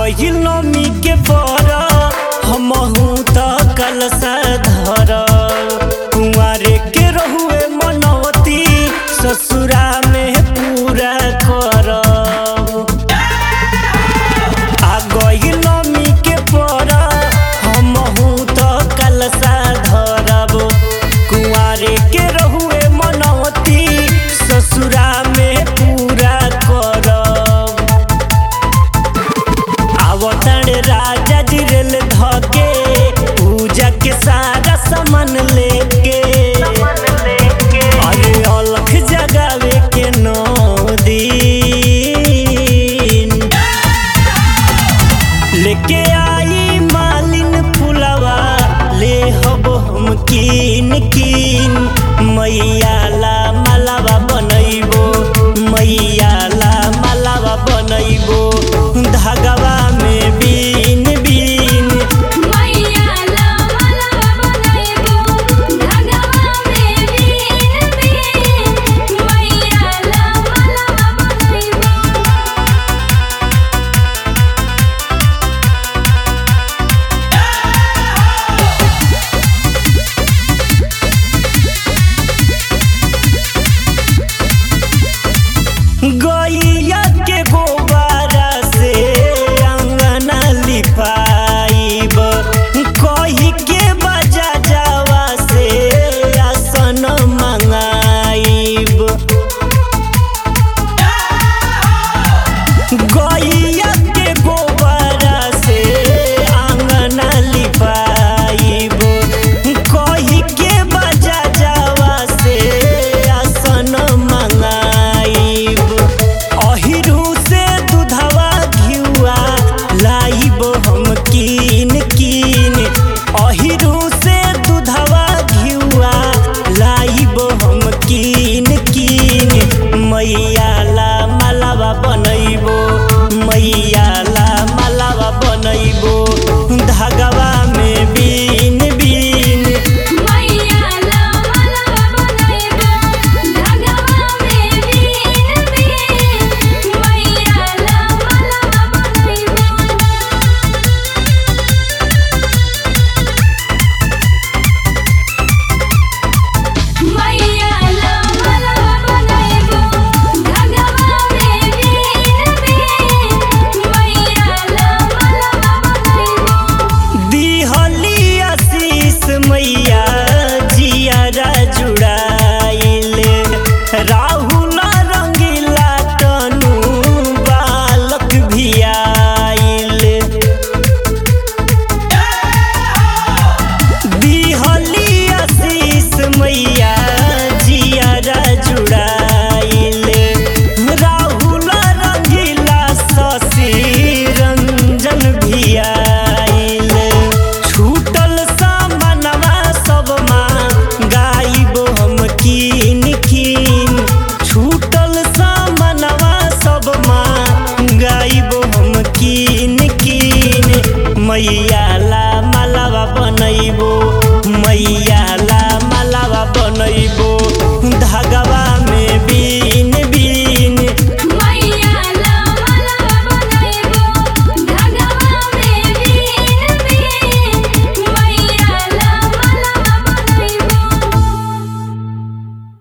गइल नमी के बर हमहू त कलसा धर कुंवारे के रहुए मनवती ससुरा में पूरा कर आ गइल नमी के बर हमहू त कलसा धरब कुंवारे के रहुए मनवती ससुरा में पूरा करब आवतण राजा जी रेल धके पूजा के सारा सामान लेके अरे अलख जगावे के नौ दिन लेके आई मालिन फुलवा ले हब हम कीन कीन मैया ला मालावा बनैबो मैया ला मालावा बनैबो धागवा में बीन बीन मैया ला मालावा बनैबो धागवा में बीन बीन मैया ला मालावा बनैबो गैया के गोबारा से अंगना लिपाइब कही के बजा जावा से आसन मंगाइब गैया के गोबारा से अंगना लिपाइब कही के बजा जावा से आसन मंगाइब अहिरू से दूधवा घिउआ लाइब हम कीन कीन अहिरू से दूधवा घिउआ लाइब हम कीन कीन मैया ला मालावा बनैबो मैया ला मालावा बनैबो धागवा में बीन बीन मैया ला मालावा बनैबो धागवा में बीन बीन मैया ला मालावा बनैबो मैया ला मालावा बनैबो धागवा में बीन बीन मैया ला मालावा बनैबो दिहली आशीष मैया जियारा जुड़ाइले राहुल रंगीला तनु बालक भी आइले दिहली आशीष मैया जियारा जुड़ाइले राहुल रंगीला शशि रंजन भी आइले छूटल सामनवा सब माँ गाइब हम कीन कीन छूटल सामनवा सब माँ गाइब हम कीन कीन मैया